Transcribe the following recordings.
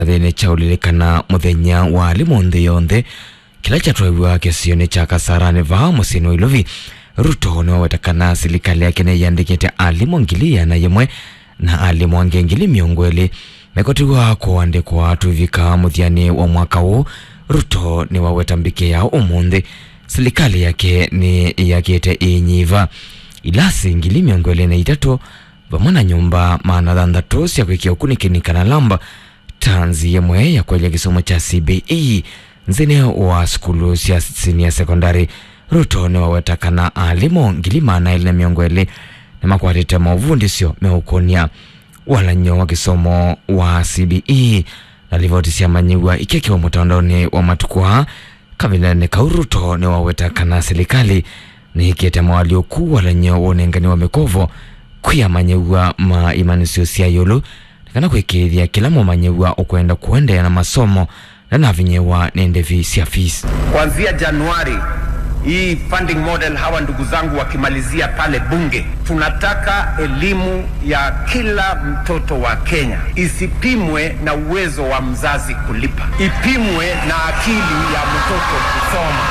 thini chaulilekana muthenya wa alimu nthi yonthe kila chatwaiwa kisioni cha kasarani vaa musini wa ilovi ruto niwawetakana silikali yake niyandikite alimu ngili yana yimwe na alimu ange ngili miongo ili mekotiwa kuandikwa tuvika muthiani wa mwaka huu ruto niwaweta mbike yao umunthi silikali yake ni yakite inyiva ilasi ngili miongo ili na itatu vamwe na nyumba maana thanthatu cia kwikia ukunikinikana lamba tanzi yemwe ya kwelya kisomo cha CBE nzini wa skulu cia senior secondary ruto niwawetakana alimu ngili maana ili na miongo ili nimakwatite mauvundisyo meukonia walanyo wa kisomo wa CBE na livoti cia manyiwa ikekiwa mutandaoni wa matukua kavilane kau ruto niwawetakana serikali niikite mawalioku walanyo wonengani wa mikovo kwia manyeua ma imanisio cia yulu kana kwikithia kila mumanyeua ukwenda kuendeea na masomo na navinyewa nende vi cia fees Kuanzia Januari hii funding model, hawa ndugu zangu wakimalizia pale bunge, tunataka elimu ya kila mtoto wa Kenya isipimwe na uwezo wa mzazi kulipa, ipimwe na akili ya mtoto kusoma.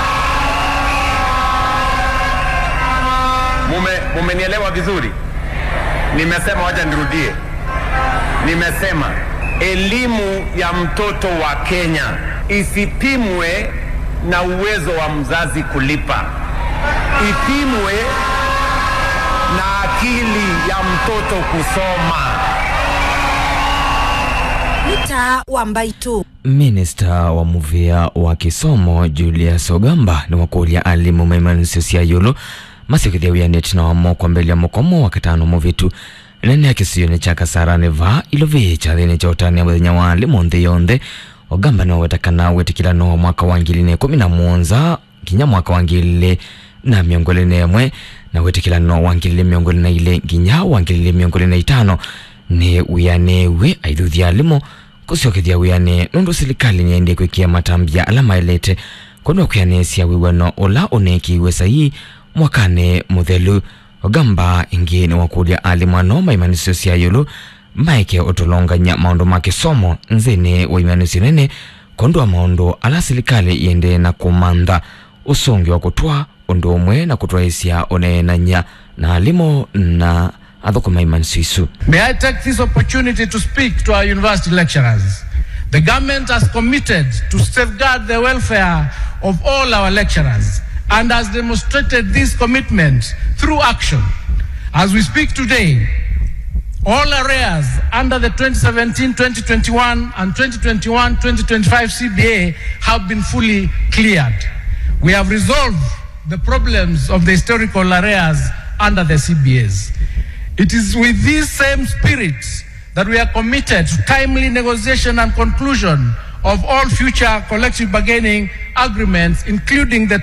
Mume, mumenielewa vizuri? Nimesema, wacha nirudie, nimesema elimu ya mtoto wa Kenya isipimwe na uwezo wa mzazi kulipa, ipimwe na akili ya mtoto kusoma. Nita wa Mbaitu. minista wa muvia wa kisomo julius ogamba ni wakulia alimu maimanisio cia yulu masikithia wianite na wamo kwambelia mukomo wa katano muvitu nene akisioni cha kasarani va ilovi cha thini cha utania muthenya wa alimu nthi yonthe ogamba niwawetakana witikilano wa mwaka wa ngili na ikumi na muonza nginya mwaka wa ngili na miongo ili na imwe na witikilano wa ngili miongo ili na ile nginya wa ngili miongo ili na itano ni wianiwe aithuthia alimu kusiokethia wiani nundu silikali niendie kwikia matambia ala maelete kwonwa kwianisya wiwano ula unekiiwe saii mwakani muthelu ogamba ingi ni wakulia alimu ano maimanisio sia yulu maike utulonganya maundu ma kisomo nzini wa imanisio nene kondwa maundu ala silikali yende na kumantha usungi wa kutwa undu umwe na kutwaisya uneenanya na alimu na athukuma imanisio isu May I take this opportunity to speak to our university lecturers? The government has committed to safeguard the welfare of all our lecturers and has demonstrated this commitment through action. As we speak today, all arrears under the 2017-2021 and 2021-2025 CBA have been fully cleared. We have resolved the problems of the historical arrears under the CBAs. It is with this same spirit that we are committed to timely negotiation and conclusion of all future collective bargaining agreements, including the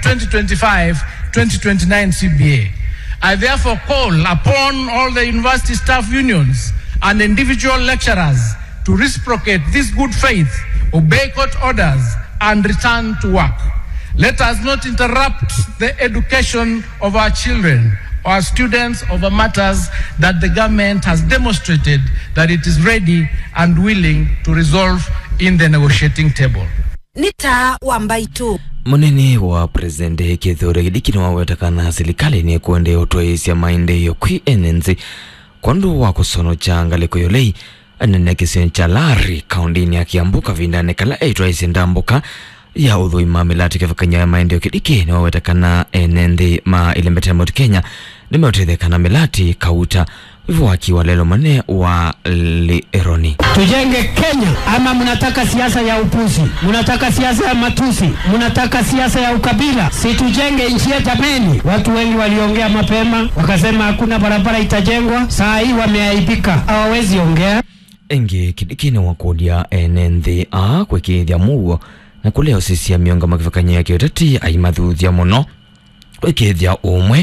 2025-2029 CBA. I therefore call upon all the university staff unions and individual lecturers to reciprocate this good faith, obey court orders, and return to work. Let us not interrupt the education of our children our students over matters that the government has demonstrated that it is ready and willing to resolve in the negotiating table. Nita wa Mbaitu. munene wa presidente kithure gidikini wawetakana serikali ni kuende utwaisya maendeeo kwi enenzi kwandu wa kusono cha ngaliko yolei anene kisini cha lari kaundini ya kiambu kavindane kala eitwaisya ndambuka ya uthuima milati kivakanya ya maendeeo kidiki ni wawetakana enenthi ma ilembetera moti kenya nimeutethekana milati kauta wivo wakiwa lelo mane wa lironi Tujenge Kenya ama mnataka siasa ya upuzi? Mnataka siasa ya matusi? Mnataka siasa ya ukabila? Si tujenge nchi yetu jameni. Watu wengi waliongea mapema wakasema hakuna barabara itajengwa, saa hii wameaibika, hawawezi ongea. engi kidikini wakulia ene nthi a kwikithya muo na kuleo sisia mionga makivakanya ya kiuteti aimathuthia muno kwikithya umwe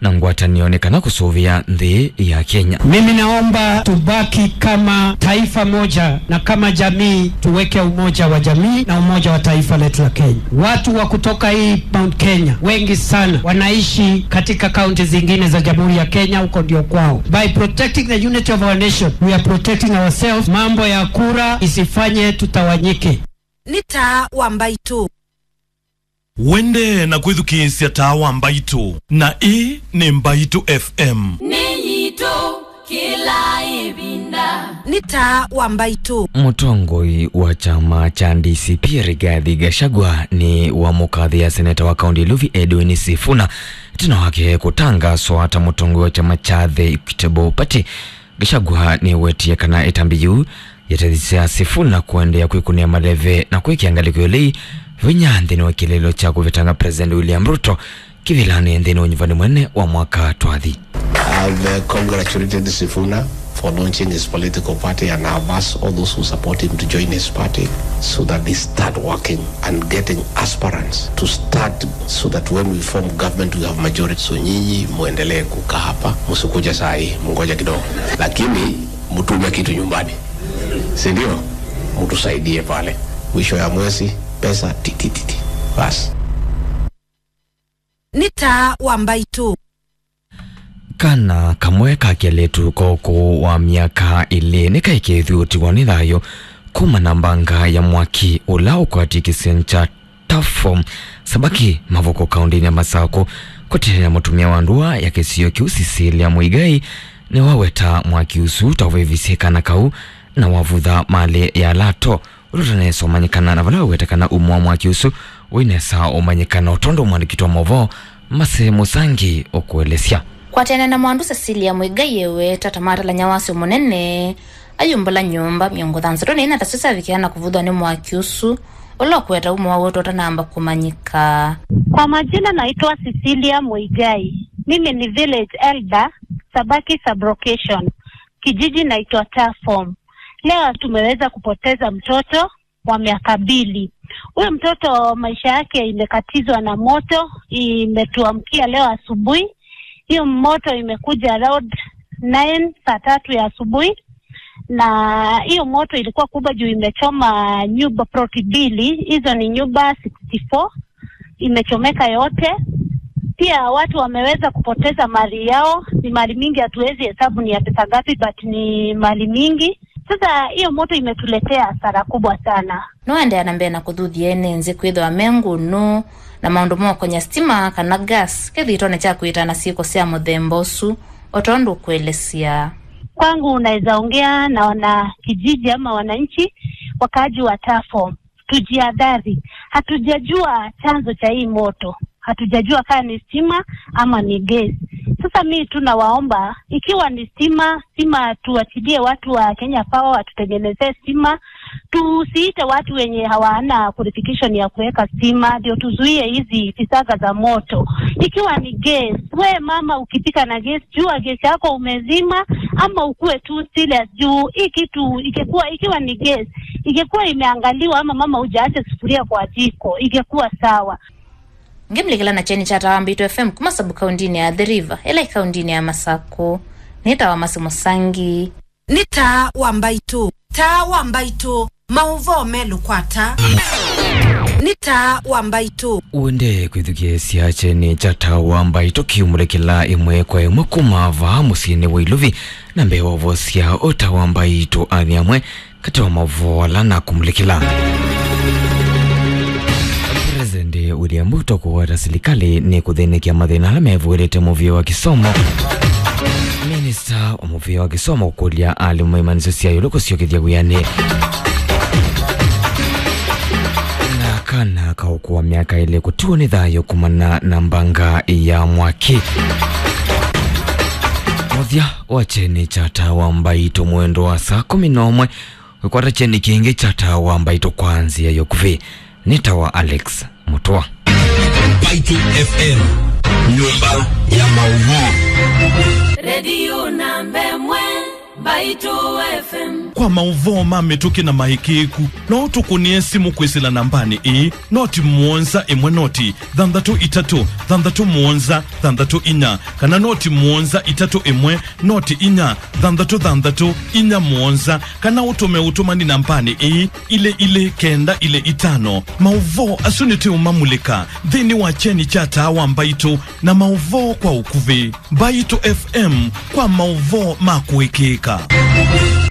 na ngwatanionekana kusuvia nthi ya Kenya. Mimi naomba tubaki kama taifa moja na kama jamii tuweke umoja wa jamii na umoja wa taifa letu la Kenya. Watu wa kutoka hii Mount Kenya wengi sana wanaishi katika kaunti zingine za Jamhuri ya Kenya, huko ndio kwao. By protecting the unity of our nation, we are protecting ourselves. Mambo ya kura isifanye tutawanyike. nĩ ta wa mbaitũ wende na kwithukiisya tawa mbaitu na ii ni mbaitu fm nĩnyitũ kĩla ĩvinda nĩ ta wa mbaitũ Mutongoi wa chama cha DCP Rigathi Gachagua ni wa mukathia seneta wa kaunti Luvi Edwin Sifuna tino wake kutangaswa ta mutongoi wa chama cha The Equitable Party Gachagua ni wetie kana itambiyu yatethisia Sifuna kuendea kwikunia maleve na kwikiangaliko ilei vinya nthini wa kilelo cha kuvitanga President William Ruto kivilani nthini wa nyumbani mwene wa mwaka twathi I've uh, congratulated Sifuna for launching his political party and I've asked all those who support him to join his party so that they start working and getting aspirants to start so that when we form government we have majority. So nyinyi muendelee kukaa hapa, msikuja saa hii, mngoja kidogo, lakini mtume kitu nyumbani, si ndio? Mtusaidie pale mwisho ya mwezi, pesa titititi, basi. nĩ ta wa mbaitũ kana kamwe ka keletu koko wa miaka ili nikaikithiutiwa ni thayo kuma na mbanga ya mwaki ula ukwati kisio cha tafom sabaki mavoko kaundini ya masako kutirira mutumia wa ndua ya kisio kiu Cecilia Muigai ni waweta mwaki usu tauvivisie kana kau na wavutha mali ya lato urutanesa umanyikana na vala wetekana umwa mwaki usu winesa umanyikana utondo mwandikitwa movo mase musangi ukuelesya kwatene na mwandu cecilia mwigai ewe tatamata nyawasi munene ayumbula nyumba miongo thansatu na ina tasisa vikiana kuvuthwa ni mwaki usu ula ukweta umwe wa wetu utanamba kumanyika Kwa majina naitwa Cecilia Muigai. Mimi ni village elder Sabaki sublocation. Kijiji naitwa Tafom. Leo tumeweza kupoteza mtoto wa miaka mbili. Huyo mtoto maisha yake imekatizwa na moto, imetuamkia leo asubuhi. Hiyo moto imekuja around 9 saa tatu ya asubuhi na hiyo moto ilikuwa kubwa juu imechoma nyumba ploti mbili, hizo ni nyumba 64 imechomeka yote. Pia watu wameweza kupoteza mali yao, ni mali mingi, hatuwezi hesabu ni ya pesa ngapi, but ni mali mingi. Sasa hiyo moto imetuletea hasara kubwa sana. niwaendeea na mbere na kuthuthia ene nzi kwithwa mengunu na maundu mokonya stima kana gas kithitone kya kwitana ciiko cia muthemba usu otondu kuelesya Kwangu unaweza ongea na wana kijiji ama wananchi wakaaji wa Tafo, tujiadhari. Hatujajua chanzo cha hii moto, hatujajua kama ni stima ama ni gesi. Sasa mi tunawaomba, ikiwa ni stima, stima tuachilie watu wa Kenya Power watutengenezee stima, tusiite watu wenye hawana qualification ya kuweka stima, ndio tuzuie hizi fisaga za moto. Ikiwa ni gesi, we mama, ukipika na gesi, jua gesi yako umezima, ama ukuwe tu serious juu hii kitu ikikuwa, ikiwa ni gesi, ingekuwa imeangaliwa, ama mama hujaacha sufuria kwa jiko, ingekuwa sawa. ngimlikila na cheni cha tawa mbitu fm kuma sabu kaundini ya the river ila ikaundini ya masako nitawa masi musangi nĩ ta wa mbaitũ ta wa mbaitũ maũvo melukwata nĩ ta wa mbaitũ wende kwithukia ciache ni chatawa mbaito kiumulekela imwe kwa imwe kumava musini wa iluvi na mbeovo cia utawa mbaito athi amwe kati wa mavola na kumulekela President William Ruto kuwata serikali ni kuthinikia mathina ala mevuirite muvio wa kisomo minista wa muvio wa kisomo kukulia alimu imaniso cia yulu kuciokithia wiani na kana kaukuwa miaka ile kutiwa ni thayo kumana na mbanga ya mwaki muthia wa cheni cha tawa mbaito mwendo wa saa kumi na umwe wikwata cheni kingi cha tawa mbaito kwanzia yokuvi ni tawa alex mutwa Baitu FM, nyumba ya maudhui. redio namba emwe Mbaitu FM. kwa mauvoo mamituki na mahikiku no tukunie simu kwisila nambani ii noti muonza imwe noti thanthatu itatu thanthatu muonza thanthatu inya kana noti muonza itatu imwe noti inya thanthatu thanthatu inya muonza kana utume utumani nambani ii ile ile kenda ile itano mauvoo asuniti umamulika nthini wa cheni cha tawa mbaitu na mauvoo kwa ukuvi mbaitu fm kwa mauvoo makuikika